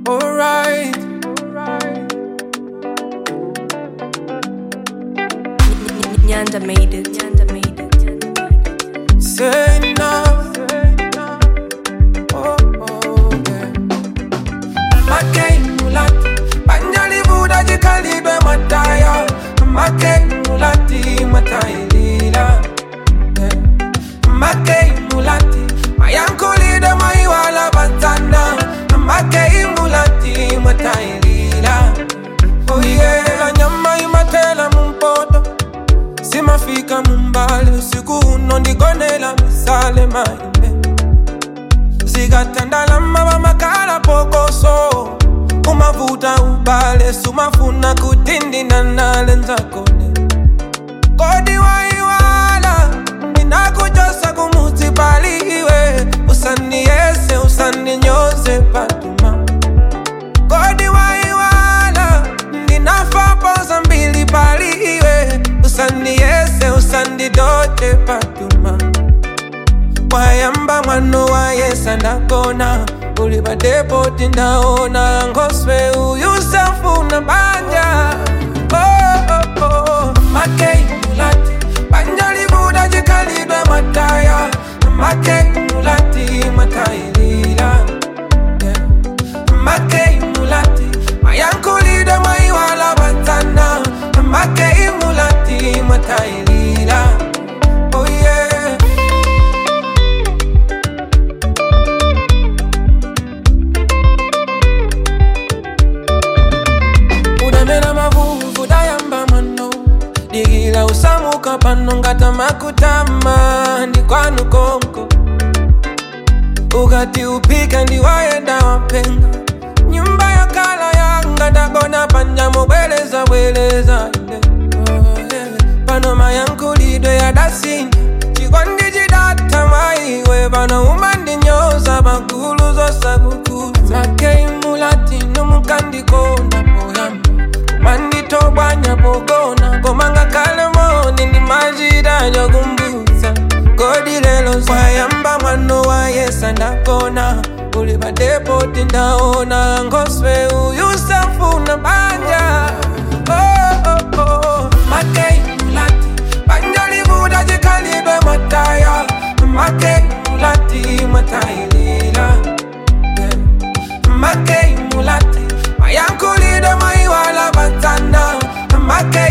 alright. Nyanda made it. Nyanda made it. Nyanda made it. Say no. Oh, oh, yeah. Makei mulati, panjali buda jikalibe mataya. Makei mulati, matai lila. Yeah. Makei mulati, mayankulida maiwala batana. Makei mulati, matai lila. Oh yeah, nyama imatela mumpoto simafika mumbali usiku uno ndigonela misale maine zikatandalama vamakala pokoso umavuta ubale sumafuna kutindinanale nzakone kodi waiwala ndinakujosa kumutsi paliwe usandiyese usandinyoze patuma kodi waiwala ndinafapoza mbili paliwe usandiyese usandidote patuma wayamba mwano wayesa ndakona uli padepoti ndaona ngoswe uyu safuna banja oh, oh, oh. makei mulati banja libuda jikalidwe mataya makei mulati matailila yeah. makei mulati mayankulide maiwala batana makei mulati matailila oh yeah. udamela mavuvu dayamba mano digila usamuka pano ngata makutama ndi kwanu konko ukati upika ndiwayenda wapenga nyumba ya kala yanga ndagona panja mubweleza bweleza ine Oh, yeah. pano mayankulidwe ya dasini chikondi chidata maiwe pano umandinyoza magulu zosakukuza makei mulatino mukandikonda poyamba manditobwanya pogona komanga kale moni ndi machita chokumbutsa kodi lelo wayamba mwano wayesa ndakona uli padepoti ndaona ngoswe uyu safuna banja oh, oh, oh. makei mulati banja libuda jikalidwe mataya makei mulati matailila yeah. makei mulati mayankulide maiwala batana makei